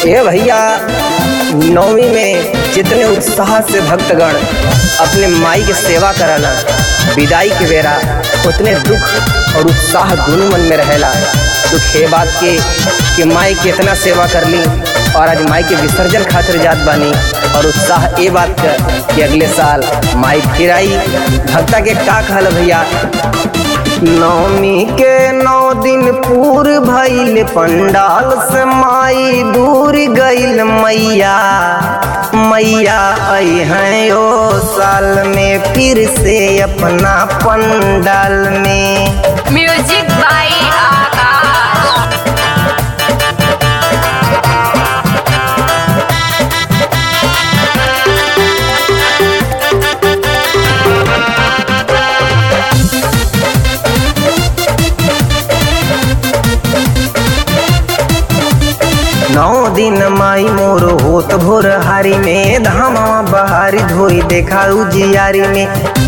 ए भैया नौवीं में जितने उत्साह से भक्तगण अपने माई के सेवा कराना विदाई के बेरा उतने दुख और उत्साह दोनों मन में रहेला दुख हे बात के कि माई के इतना सेवा कर ली और आज माई के विसर्जन खातिर जात बानी और उत्साह ये बात का कि अगले साल माई फिर आई भक्ता के का कहल भैया नवमी के नौ दिन पूर भइल पंडाल से माई दूर गइल मैया मैया आई हैं ओ साल में फिर से अपना पंडाल में म्यूजिक बाय आकाश नौ दिन माई मोर होत भोर हारी में धामा बहारी धोई देखा उजियारी में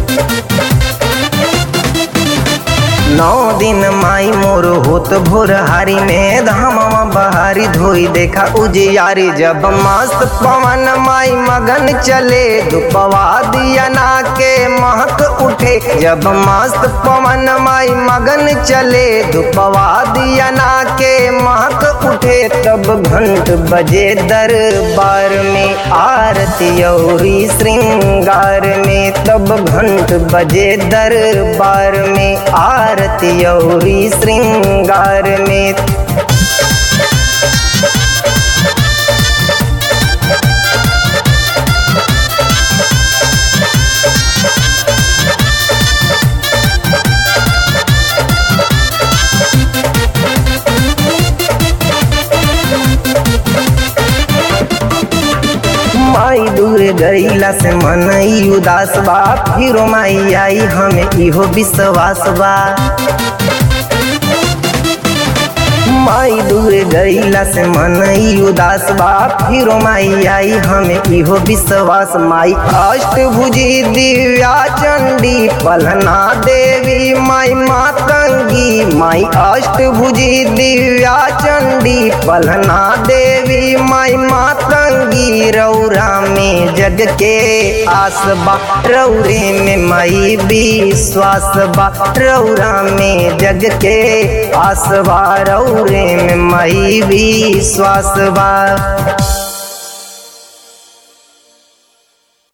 नौ दिन माई मोर होत भोर हारी में धामा बहारी धोई देखा उजियारी जब मस्त पवन माई मगन चले दुपवा दिया ना के महक उठे जब मस्त पवन माई मगन चले दुपवा दिया ना के महक उठे तब घंट बजे दरबार में आरती औरी श्रृंगार में तब घंट बजे दरबार में आरती औरी श्रृंगार में माई दूर गईला से मन ई उदास बा फिरो माई आई हमें इहो विश्वास बा माई दूर गईला से मन ई उदास बा फिरो माई आई हमें इहो विश्वास माई अष्टभुजी दिव्या चंडी पलना देवी माई मातंगी माई अष्टभुजी दिव्या चंडी पलना देवी माई मातंगी रौरा में जग के आस बा रौरे में माई विश्वास बा रौरा में जग के आस बा रौरे में माई विश्वास बा